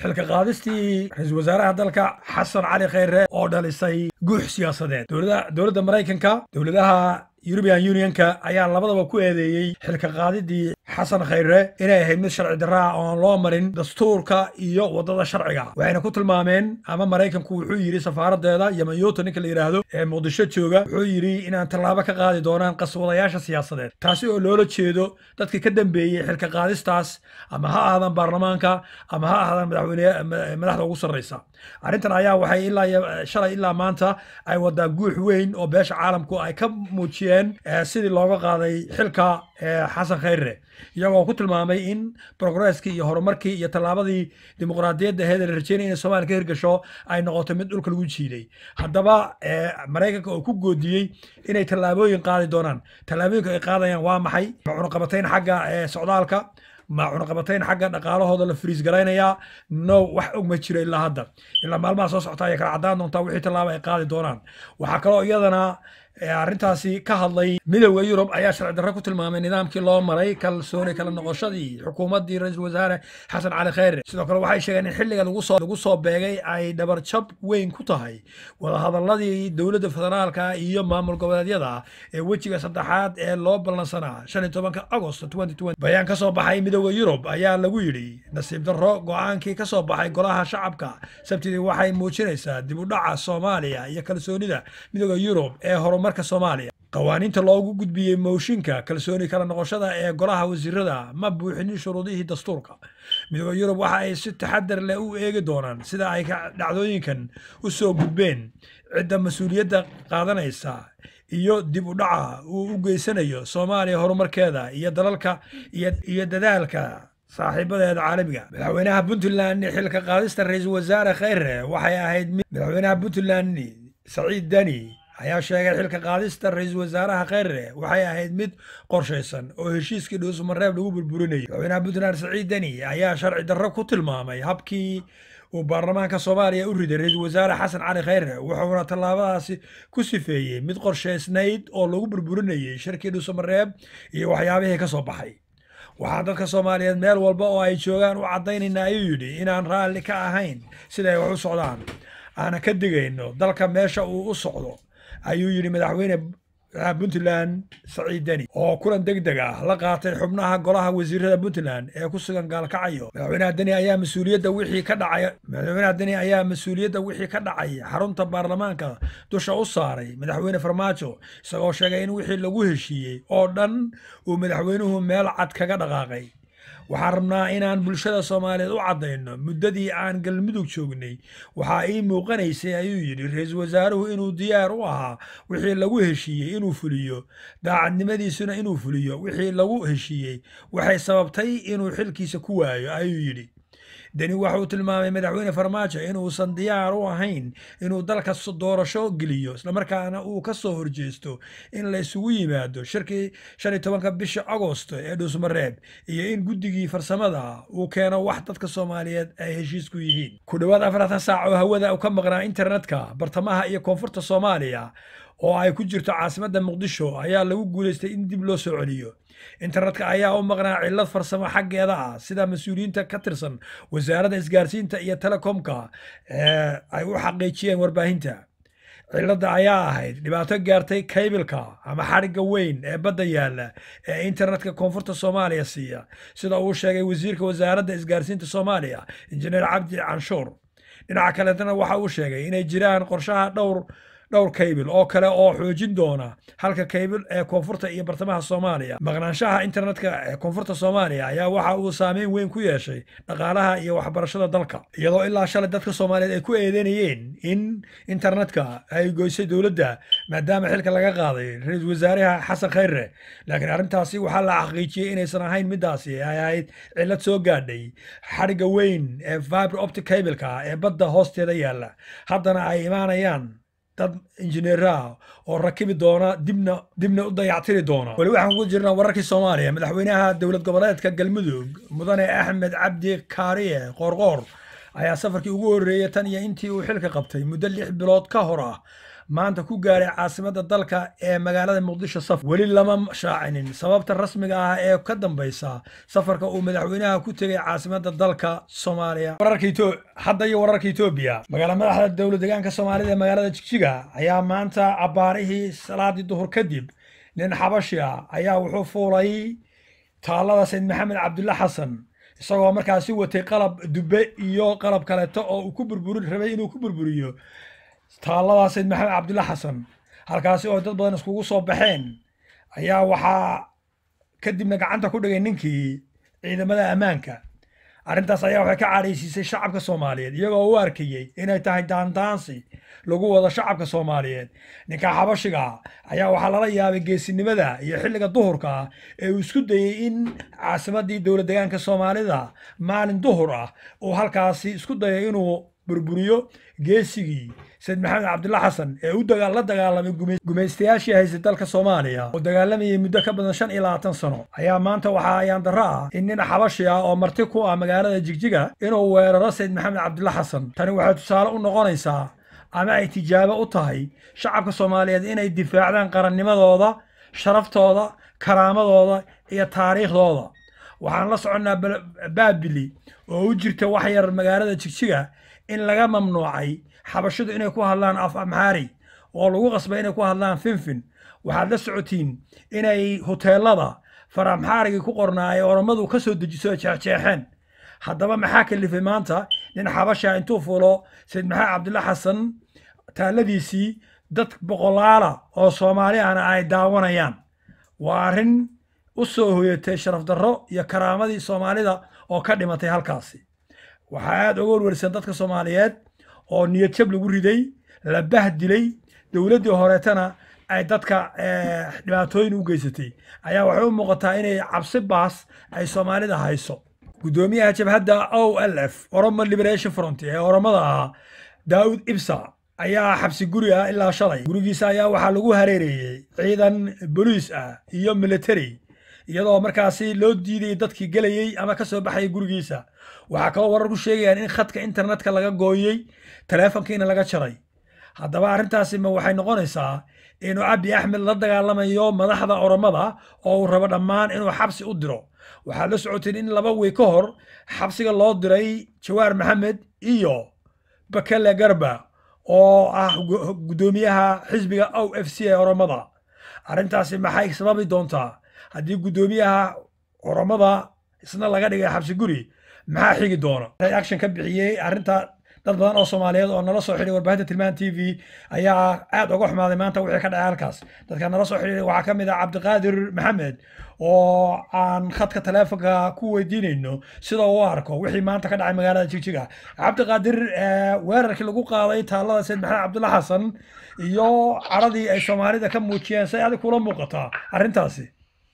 xilka qaadistii ra-iisul wasaaraha dalka xasan cali khayre oo dhalisay guux siyaasadeed dowladda maraykanka dowladaha eurubian unionka ayaa labadaba ku eedeeyey xilka qaadidii xasan khayre inay ahayd mid sharci darra ah oon loo marin dastuurka iyo waddada sharciga waxayna ku tilmaameen ama maraykanku wuxuu yidhi safaaradeeda yamanyuuta ninka la yidhaahdo ee muqdisho jooga wuxuu yidhi inaan tallaabo ka qaadi doonaan qaswadayaasha siyaasadeed taasi oo loola jeedo dadkii ka dambeeyey xilka qaadistaas ama ha ahaadaan baarlamaanka ama ha ahaadaan madaxweyne madaxda ugu sarreysa arrintan ayaa waxay ilaa shalay ilaa maanta ay wadaa guux weyn oo beesha caalamku ay ka muujiyeen sidii looga qaaday xilka xasan khayre iyagoo ku tilmaamay in progresskii iyo horumarkii iyo tallaabadii dimuqraadiyadda aheed la rajeynaya inay soomaaliya ka hirgasho ay noqoto mid dhulka lagu jiiday haddaba maraykanka oo ku goodiyey inay tallaabooyin qaadi doonaan tallaabooyinka ay qaadayaan waa maxay ma cunaqabatayn xagga socdaalka ma cunaqabatayn xagga dhaqaalahooda la friis garaynayaa no wax og ma jiro ilaa hadda ilaa maalmaha soo socota ayay kala caddaan doontaa wixii tallaaba ay qaadi doonaan waxaa kaloo iyadana arrintaasi ka hadlay midowda yurub ayaa sharci darro ku tilmaamay nidaamkii loo maray kalsooni kala noqoshadii xukuumaddii ra-iisul wasaare xasan cali khayre sidoo kale waxay sheegeen in xilliga lagu soo beegay ay dhabarjab weyn ku tahay wadahadalladii dowladda federaalka iyo maamul goboleedyada ee wejiga saddexaad ee loo ballansanaa shan iyo tobanka agost bayaan ka soo baxay midowda yurub ayaa lagu yidhi nasiib darro go-aankii ka soo baxay golaha shacabka sabtidii waxay muujinaysaa dib u dhaca soomaaliya iyo kalsoonida midowda yurub ee horumar soomaaliya qawaaniinta loogu gudbiyey mooshinka kalsooni kala noqoshada ee golaha wasiirada ma buuxinin shuruudihii dastuurka midooda yurub waxa ay si taxadar leh u eegi doonaan sida ay dhacdooyinkan u soo gudbeen cidda mas-uuliyadda qaadanaysa iyo dib u dhaca uu u geysanayo soomaaliya horumarkeeda iyo dalalka iyo dadaalka saaxiibadeeda caalamiga madaxweynaha puntland xilka qaadista ra-iisul wasaare khayre waxay ahayd madaxweynaha puntland saciid dani ayaa sheegay xilka qaadista ra-iisul wasaaraha khayre waxay ahayd mid qorshaysan oo heshiiskii dhuusmareeb lagu burburinayay madaxweynaha puntland saciid deni ayaa sharci darro ku tilmaamay habkii uu baarlamaanka soomaaliya u riday ra-iisul wasaare xasan cali khayre wuxuuna tallaabadaasi ku sifeeyey mid qorshaysnayd oo lagu burburinayay shirkii dhuusamareeb iyo waxyaabihii ka soo baxay waxaan dadka soomaaliyeed meel walba oo ay joogaan u caddaynayna ayuu yidhi inaan raalli ka ahayn siday wax u socdaan aana ka digayno dalka meesha uu u socdo ayuu yidhi madaxweyne puntland saciid deni oo kulan deg deg ah la qaatay xubnaha golaha wasiirada puntland ee ku sugan gaalkacyo madaxweynaha deni ayaa mas-uuliyadda wixii ka dhacay madaxweynaha deni ayaa mas-uuliyadda wixii ka dhacay xarunta baarlamaanka dusha u saaray madaxweyne farmaajo isagoo sheegay in wixii lagu heshiiyey oo dhan uu madaxweynuhu meel cad kaga dhaqaaqay waxaan rabnaa inaan bulshada soomaaliyeed u caddayno muddadii aan galmudug joognay waxaa ii muuqanaysay ayuu yidhi ra-iisul wasaaruhu inuu diyaar u ahaa wixii lagu heshiiyey inuu fuliyo daacadnimadiisuna inuu fuliyo wixii lagu heshiiyey waxay sababtay inuu xilkiisa ku waayo ayuu yidhi deni waxauu tilmaamay madaxweyne farmaajo inuusan diyaar u ahayn inuu dalka doorasho geliyo islamarkaana uu ka soo horjeesto in la isugu yimaado shirkii shan iyo tobanka bisha agosto ee dhuusmareeb iyo in guddigii farsamada uu keeno wax dadka soomaaliyeed ay heshiis ku yihiin ku dhowaad afaratan saac oo hawada ka maqnaa internetka bartamaha iyo koonfurta soomaaliya oo ay ku jirto caasimadda muqdisho ayaa lagu guulaystay in dib loo soo celiyo internetka ayaa u maqnaa cillad farsamo xaggeeda ah sida mas-uuliyiinta ka tirsan wasaaradda isgaarsiinta iyo telekomka ay u xaqiijiyeen warbaahinta cilladda ayaa ahayd dhibaato gaartay kaybilka ama xadhigga weyn ee badda yaalla ee internetka koonfurta soomaaliya siiya sida uu sheegay wasiirka wasaaradda isgaarsiinta soomaaliya injineer cabdi canshuur dhinaca kaletana waxa uu sheegay inay jiraan qorshaha dhowr dhowr kaybil oo kale oo xoojin doona halka kaybil ee koonfurta iyo bartamaha soomaaliya maqnaanshaha internetka ee koonfurta soomaaliya ayaa waxa uu saameyn weyn ku yeeshay dhaqaalaha iyo waxbarashada dalka iyadoo ilaa shalay dadka soomaaliyeed ay ku eedeynayeen in internetka ay goysay dowladda maadaama xilka laga qaaday ra-iisul wasaaraha xasan khayre laakiin arrintaasi waxaa la xaqiijiyey inaysan ahayn midaasi ay ahayd cillad soo gaadhay xadhigga weyn ee vibre optic kaybilka ee badda hoosteeda yaalla haddana ay imaanayaan dad injineeraha oo rakibi doona dibna dibna u dayactiri doona weli waxaan ku jirnaa wararkii soomaaliya madaxweynaha dowlad goboleedka galmudug mudane axmed cabdi kaariye qoorqoor ayaa safarkii ugu horreeyey tan iyo intii uu xilka qabtay muddo lix bilood ka hor ah maanta ku gaaray caasimadda dalka ee magaalada muqdisho safar weli lama shaacinin sababta rasmiga ah ee ka dambaysa safarka uu madaxweynaha ku tegay caasimadda dalka soomaaliya hadda iyo wararka etoobiya magaala madaxda dowlad deegaanka soomaalida ee magaalada jigjiga ayaa maanta abbaarihii salaadii duhur kadib nin xabashi ah ayaa wuxuu fuulay taallada sayd maxamed cabdulla xasan isagoo markaasi watay qalab dube iyo qalab kaleeto oo uu ku burburin rabay inuu ku burburiyo taallada sayd maxamed cabdulla xasan halkaasi oo dad badan iskugu soo baxeen ayaa waxaa kadibna gacanta ku dhigay ninkii ciidamada ammaanka arrintaas ayaa waxay ka cadhaysiisay shacabka soomaaliyeed iyagoo u arkayey inay tahay daandaansi lagu wado shacabka soomaaliyeed ninka xabashiga ayaa waxaa lala yaabay geesinimada iyo xilliga duhurka ah ee uu isku dayey in caasimadii dowlad deegaanka soomaalida maalin duhur ah uu halkaasi isku dayay inuu burburiyo geesigii sayid maxamed cabdulla xasan ee u la dagaalamay gumaystayaashii haysay dalka soomaaliya oo dagaalamayay muddo ka badan shan iyo labaatan sano ayaa maanta waxaa ayaan darro ah in nin xabashi ah oo marti ku ah magaalada jigjiga inuu weeraro sayid maxamed cabdulla xasan tani waxay tusaale u noqonaysaa ama ay tijaabo u tahay shacabka soomaaliyeed inay difaacdaan qarannimadooda sharaftooda karaamadooda iyo taariikhdooda waxaan la soconnaa baabili oo u jirta wax yar magaalada jigjiga in laga mamnuucay xabashidu inay ku hadlaan af amxaari oo lagu qasbay inay ku hadlaan finfin waxaad la socotiin inay hoteelada far amxaarigii ku qornaa ay oromadu ka soo dejiso jeexjeexeen haddaba maxaa kalifay maanta nin xabasha intuu fulo sayid maxamed cabdulla xasan taalladiisii dad boqolaala oo soomaali ahna ay daawanayaan waa arrin u soo hoyatay sharaf darro iyo karaamadii soomaalida oo ka dhimatay halkaasi waxaa aad uga warwarsan dadka soomaaliyeed oo niyad jab lagu riday la bahdilay dowladdii horeetana ay dadka dhibaatooyin u geysatay ayaa waxay u muuqataa inay cabsi baas ay soomaalida hayso guddoomiyaha jabhadda o l f oromo liberation front ee oromada ahaa daawud ibsa ayaa xabsi guri ah ilaa shalay gurigiisa ayaa waxaa lagu hareereeyey ciidan boliis ah iyo military iyadoo markaasi loo diidayay dadkii gelayey ama ka soo baxayay gurigiisa waxaa kaloo warar ku sheegayaan in khadka internetka laga gooyey taleefonkiina laga jaray haddaba arrintaasi ma waxay noqonaysaa inuu abi axmed la dagaalamayo madaxda oromada oo uu rabo dhammaan inuu xabsi u diro waxaad la socoteen in laba wey ka hor xabsiga loo diray jawaar maxamed iyo bakele garba oo ah guddoomiyaha xisbiga o f c ee oromada arrintaasi maxay sababi doontaa haddii guddoomiyaha oromada isna laga dhigay xabsi guri maxaa xigi doona reaction ka bixiyey arrinta dad badan oo soomaaliyeed oo nala soo xidhay warbaahinta tilmaan t v ayaa aad uga xumaaday maanta wixii ka dhacay halkaas dadka nala soo xidhay waxaa ka mid ah cabdiqaadir maxamed oo aan khadka taleefonka ku weydiinayno sida uu arko wixii maanta ka dhacay magaalada jigjiga cabdiqaadir weerarkii lagu qaaday taallada sayid maxamed cabdulla xasan iyo caradii ay soomaalida ka muujiyeen say adig kula muuqataa arrintaasi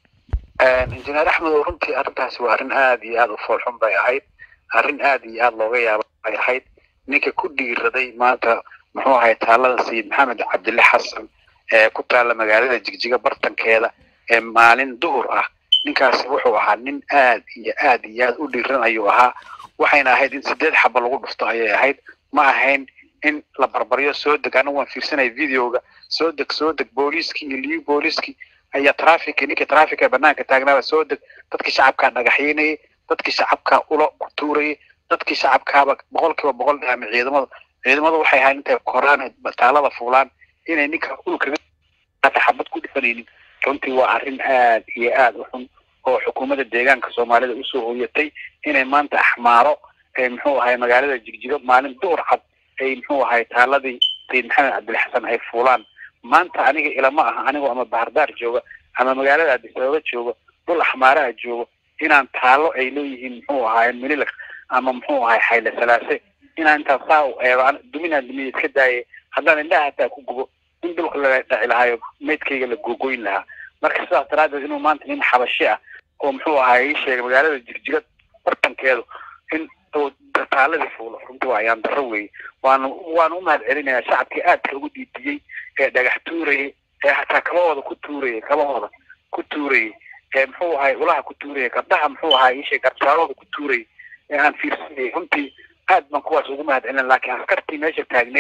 injineer axmed oo runtii arrintaasi waa arrin aad iyo aad u foolxun bay ahayd arrin aad iyo aad looga yaaba bay ahayd ninka ku dhiiraday maanta muxuu ahay taalada sayid maxamed cabdille xasan ee ku taalla magaalada jigjiga bartankeeda ee maalin duhur ah ninkaasi wuxuu ahaa nin aad iyo aad iyo aad u dhiiran ayuu ahaa waxayna ahayd in sideed xaba lagu dhufto ayay ahayd ma ahayn in la barbaryo soo deg anigu waan fiirsanaya videoga soo deg soo deg booliiskii iyo liyu booliiskii ayaa traffic ninkii traffic ee banaanka taagnaaba soo deg dadkii shacabkaa dhagaxyeynayay dadkii shacabkaa ulo ku tuurayay dadkii shacabkaaba boqol kiiba boqol ama ciidamada ciidamadu waxay ahayd intay koraan taalada fuulaan inay ninka ulkaga xabad ku dhifanaynin runtii waa arrin aad iyo aad u xun oo xukuumadda deegaanka soomaalida usoo hooyatay inay maanta axmaaro muxuu ahay magaalada jigjigo maalin duhur cad ay muxuu ahay taaladii sayid maxamed cabdille xasan ay fuulaan maanta aniga ilama aha anigoo ama bahardaar jooga ama magaalada addis ababa jooga dhul axmaaraha joogo inaan taalo ay leeyihiin muxuu ahaay mililag ama muxuu ahay xayle salaase inaan intaan saa u eego duminaan dumiya iska daaye haddaan indhaha hataa ku gubo in dhulka la dhaci lahaayo maydkayga la googoyn lahaa marka sidaas daraaddeed inuu maanta nin xabashi ah oo muxuu ahaay ii sheegay magaalada jigjiga bartankeedu in uu taaladii fuulo runtii waa ayaan darro weeye waanu waanu u mahad celinayaa shacabkii aadka ugu diidiyey ee dhagax tuurayay ee hataa kabahooda ku tuurayay kabahooda ku tuurayay ee muxuu ahay ulaha ku tuurayay gabdhaha muxuu ahay ishay garsaarooda ku tuurayay ee aan fiirsanayay runtii aad baan kuwaas ugu mahad celina laakiin askartii meesha taagneed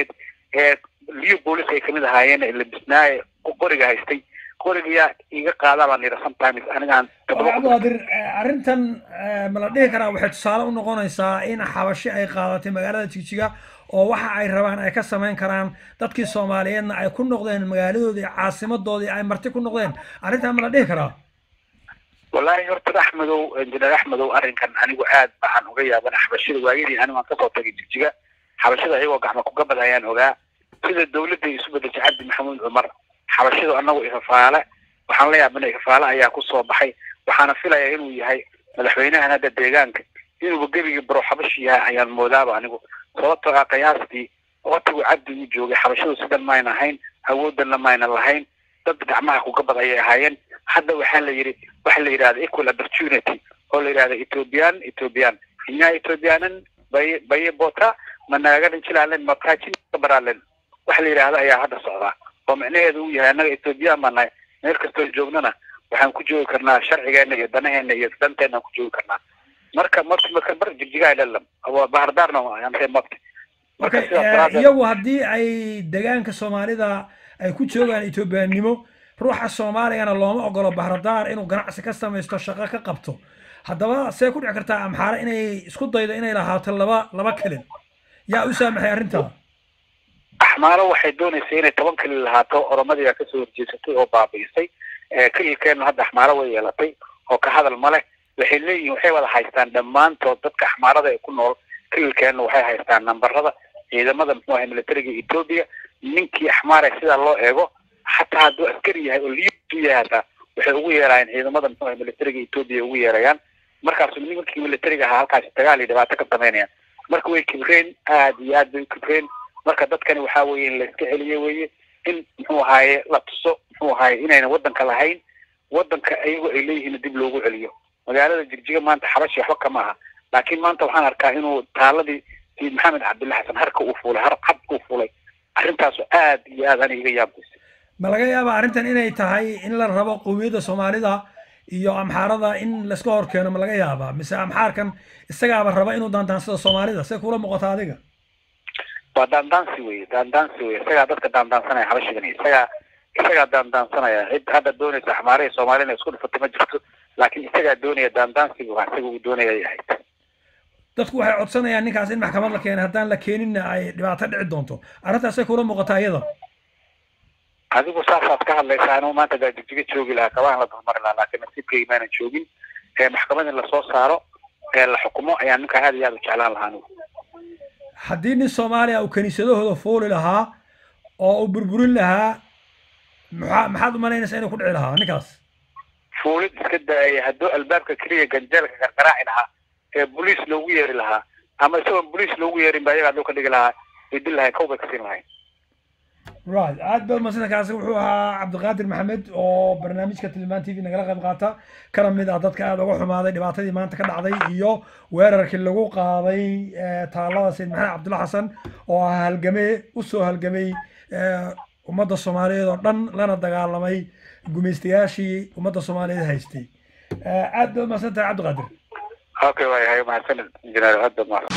ee liyo boolis ay kamid ahaayeen ee labisnaaye qoriga haystay qorigayaa iga qaadaa baan yidhi sometimes anigaan cabdiqaadir arrintan ma la dhihi karaa waxay tusaale u noqonaysaa in xabashi ay qaadatay magaalada jigjiga oo waxa ay rabaan ay ka samayn karaan dadkii soomaaliyeedna ay ku noqdeen magaaladoodii caasimadoodii ay marti ku noqdeen arrintan ma la dhihi karaa wallaahi horta axmedow injineer axmedow arrinkan anigu aad baan uga yaabana xabashida waayadii anigu aan kasoo tagay jigjiga xabashida ayagoo gacmo kugabad ayaan ogaa sida dawladda isu bedeshay cabdi maxamuud cumar xabashidu anagu ifafaale waxaan la yaabana ifafaale ayaa kusoo baxay waxaana filayaa inuu yahay madaxweynahan hadda deegaanka inuuba gebigii baro xabashi yahay ayaan moodaaba anigu sababtoo ah qiyaastii waqtigu cabdi uu joogay xabashidu sidan mayna ahayn awooddanna mayna lahayn dad gacmaha kugabad ayay ahaayeen hadda waxaa la yidhi waxa la yidhahda equal opportunity oo la yidhahda ethiopian ethiopian inyaa ethiopianan bay baye bota managadan jilaalen makaajin baralen waxa la yidhahda ayaa hadda socdaa oo micnaheedu uu yahay annaga ethiopian baan nahay meel kastoo joognana waxaan ku joogi karnaa sharcigeena iyo danaheena iyo danteena ku joogi karnaa marka marka marka bar jigjigaa dhalam bahardaarna antee mabti marka iyagu haddii ay degaanka soomaalida ay ku joogaan ethiopiannimo ruuxa soomaaligana looma ogolo bahradaar inuu ganacsi ka samaysto shaqo ka qabto haddaba see ku dhici kartaa amxaare inay isku daydo inay lahaato laba laba kelin yaa u saamaxay arrintaa axmaaro waxay doonaysay inay toban kelin lahaato oromadii baa kasoo horjeesatay oo baabi'isay kelilkeena hadda axmaaro way yeelatay oo ka hadal ma leh waxay leeyihin waxay wada haystaan dhammaantood dadka axmaarada ee ku nool kelilkeena waxay haystaan nambarada ciidamada muxuu ahay militariga etoobiya ninkii axmaare sidaa loo eego xataa hadduu askari yahay oo liyu yahay hataa waxay ugu yeerayaan ciidamada muxuu ahay militariga etoobiya ugu yeerayaan markaasu nimankii militariga ahaa halkaasi dagaal iyo dhibaato ka samaynayaan marka way kibreen aad iyo aad bay u kibreen marka dadkani waxaa weeye in layska celiye weeye in muxuu ahaaye la tuso muxuu ahaaye inayna waddanka lahayn waddanka ayago ay leeyihiin dib loogu celiyo magaalada jigjiga maanta xabashi waxba kama aha laakiin maanta waxaan arkaa inuu taaladii sayid maxamed cabdilla xasan harka uu fuulay har cad uu fuulay arrintaasu aad iyo aad ani iga yaabaysa ma laga yaaba arrintan inay tahay in la rabo qowmiyadda soomaalida iyo amxaarada in layska hor keeno ma laga yaabaa mise amxaarkan isagaaba raba inuu daandaansado soomaalida see kula muuqata adiga waa daandaansi weye daandaansi weye isagaa dadka daandaansanaya xabashigani isagaa isagaa daandaansanaya cid hadda doonaysa axmaare iyo soomaali inay isku dhifato ma jirto laakiin isagaa doonaya daandaansiga waa isaga uu doonaya ay ahayd dadku waxay codsanayaan ninkaas in maxkamad la keenay haddaan la keeninna ay dhibaato dhici doonto arrintaasay kula muuqataa iyada adigu saasaad ka hadlaysaa anuu maanta gaa jigjiga joogi lahaa kabaan la dulmari lahaa laakiin nasiibkaygi maanan joogin ee maxkamad in lasoo saaro ee la xukumo ayaan ninkaa aad iyo aad u jeclaan lahaa anigu haddii nin soomaaliya uu kaniisadahooda fuuli lahaa oo uu burburin lahaa maxaa maxaad u malaynaysaa inuu ku dhici lahaa ninkaas fuulid iska daaya hadduu albaabka keliya ganjeelka gargaraaci lahaa ee boliis loogu yeeri lahaa ama isagoon boliis loogu yeerin ba ayaga hadduu ka dhigi lahaa way dil lahayn kow bay ka siin lahayn right aad baad madsanta kaasi wuxuu ahaa cabdiqaadir maxamed oo barnaamijka tilmaan t v nagala qayb qaata kana mid ah dadka aada uga xumaaday dhibaatadii maanta ka dhacday iyo weerarkii lagu qaaday taalada sayid maxamed cabdulla xasan oo ah halgamee usoo halgamay ummadda soomaaliyeed oo dhan lana dagaalamay gumaystayaashii ummadda soomaaliyeed haystay aad baad madsanta cabdiqaadir okay waayahay mahadsanid injineer aad baad mahadsan